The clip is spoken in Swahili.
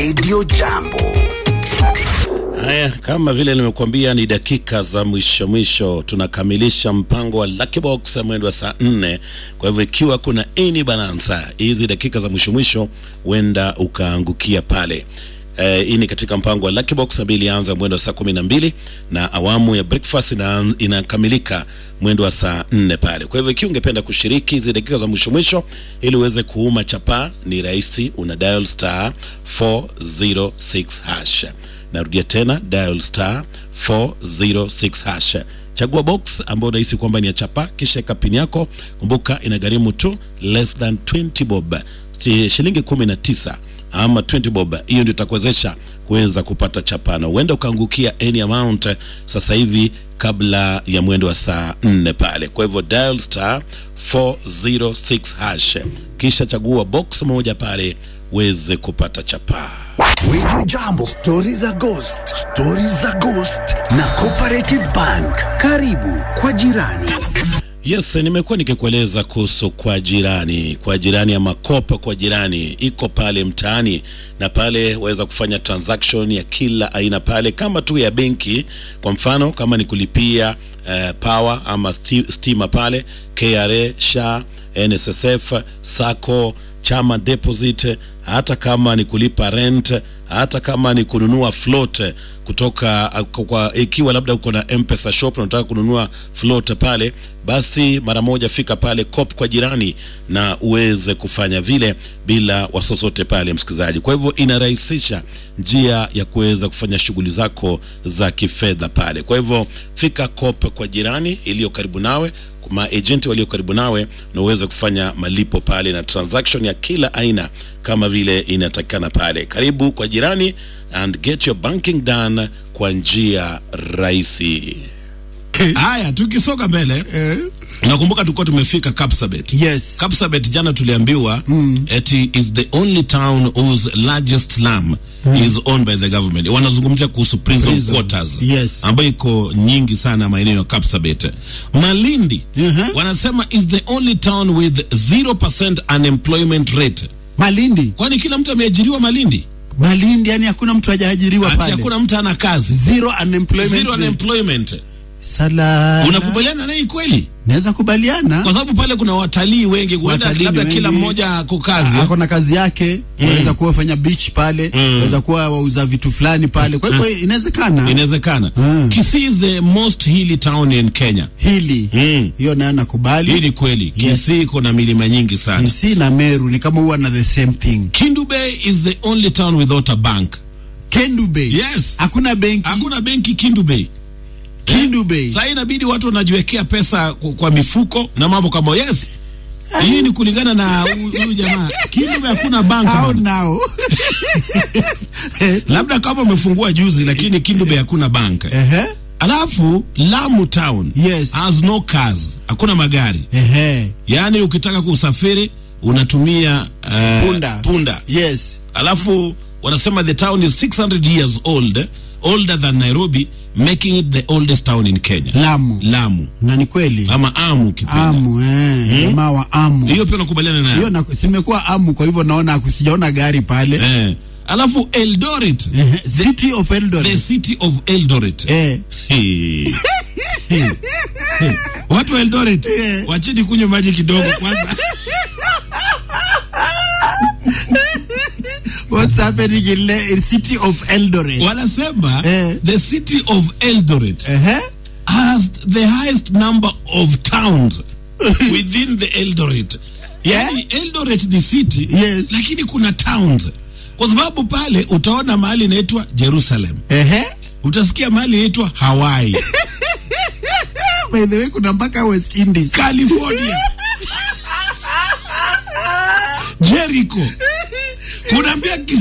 Radio Jambo. Haya, kama vile nimekuambia, ni dakika za mwisho mwisho, tunakamilisha mpango wa Lucky Box mwendo wa saa nne. Kwa hivyo ikiwa kuna any bananza, hizi dakika za mwisho mwisho huenda ukaangukia pale. Eh, hii ni katika mpango wa Lucky Box ambayo ilianza mwendo wa saa kumi na mbili na awamu ya breakfast ina, inakamilika mwendo wa saa nne pale. Kwa hivyo ikiwa ungependa kushiriki hizi dakika za mwisho mwisho ili uweze kuuma chapaa, ni rahisi, una dial star 406 hash narudia tena dial star 406 hash chagua box ambayo unahisi kwamba ni ya chapa kisha eka pin yako kumbuka inagharimu tu less than 20 bob Si- shilingi 19 ama 20 bob hiyo ndio itakuwezesha kuweza kupata chapa na huenda ukaangukia any amount eh, sasa hivi kabla ya mwendo wa saa 4 pale kwa hivyo dial star 406 hash kisha chagua box moja pale uweze kupata chapaa Radio Jambo, stori za ghost, stori za ghost na Cooperative Bank. Karibu kwa jirani. Yes, nimekuwa nikikueleza kuhusu kwa jirani, kwa jirani ama kopa kwa jirani, iko pale mtaani na pale waweza kufanya transaction ya kila aina pale, kama tu ya benki. Kwa mfano kama ni kulipia uh, power ama sti- stima pale, KRA, SHA, NSSF, SACCO, chama deposit, hata kama ni kulipa rent, hata kama ni kununua float kutoka uh, kwa, ikiwa labda uko na M-Pesa shop na unataka kununua float pale, basi mara moja fika pale COP kwa jirani na uweze kufanya vile bila wasosote pale, msikilizaji. Kwa hivyo inarahisisha njia ya kuweza kufanya shughuli zako za kifedha pale. Kwa hivyo fika COP kwa jirani iliyo karibu nawe maagenti walio karibu nawe na uweze kufanya malipo pale na transaction ya kila aina kama vile inatakikana pale. Karibu kwa jirani and get your banking done kwa njia rahisi. Haya, tukisonga mbele nakumbuka tulikuwa tumefika Kapsabet. Yes. Kapsabet jana tuliambiwa eti is the only town whose largest slum is owned by the government. Wanazungumzia kuhusu prison, Prison. quarters Yes. ambayo iko nyingi sana maeneo ya Kapsabet. Malindi Mhm. wanasema is the only town with 0% unemployment rate. Malindi, Kwani kila mtu ameajiriwa Malindi? Malindi, yani hakuna mtu hajaajiriwa Ati pale. hakuna mtu ana kazi. Zero unemployment. Zero rate. unemployment. Sala. Unakubaliana naye kweli? Naweza kubaliana. Kwa sababu pale kuna watalii wengi, huenda Watalii labda wengi. kila mmoja ako kazi. ako na kazi yake waweza kuwa wafanya beach pale waweza kuwa wauza vitu fulani pale kwa hivyo inawezekana Inawezekana. Mm. Kisii is the most hilly town in Kenya. hili Mm. hiyo nayo Hii nakubali ni kweli. Yes. Kisii kuna milima nyingi sana. Kisii na Meru ni kama huwa na the same thing Kindu Bay is the only town without a bank. Kendu Bay Yes. hakuna benki Hakuna benki Kindu Bay. Kendu Bay Sasa inabidi watu wanajiwekea pesa kwa, kwa mifuko na mambo kama yes. Hii ni kulingana na huyu huyu jamaa. Kindu Bay hakuna bank. hao bana. nao Labda kama umefungua juzi lakini Kindu Bay hakuna bank. ehe Alafu Lamu town Yes. has no cars. Hakuna magari. ehe Yaani ukitaka kusafiri unatumia uh, Punda. punda. yes Alafu wanasema the town is 600 years old, older than Nairobi, making it the oldest town in Kenya. Lamu Lamu na ni kweli ama Amu ukipenda. Amu eh jamaa wa Amu Hiyo pia nakubaliana nayo. hiyo na simekuwa Amu kwa hivyo naona sijaona gari pale Eh. Alafu Eldoret, Ehe, City of the Eldoret city of Eldoret. eh Hey. Hey. Hey. Watu wa Eldoret Eh. wacheni kunywa maji kidogo kwanza. what's happening in, Le- in City of Eldoret Wanasema Eh. the city of Eldoret ehe has the highest number of towns within the Eldoret. Yani Eldoret ni city Yes. lakini kuna towns, kwa sababu pale utaona mahali inaitwa Jerusalem, ehe utasikia mahali inaitwa Hawaii, by the way kuna mpaka West Indies California, Jericho, kuna pia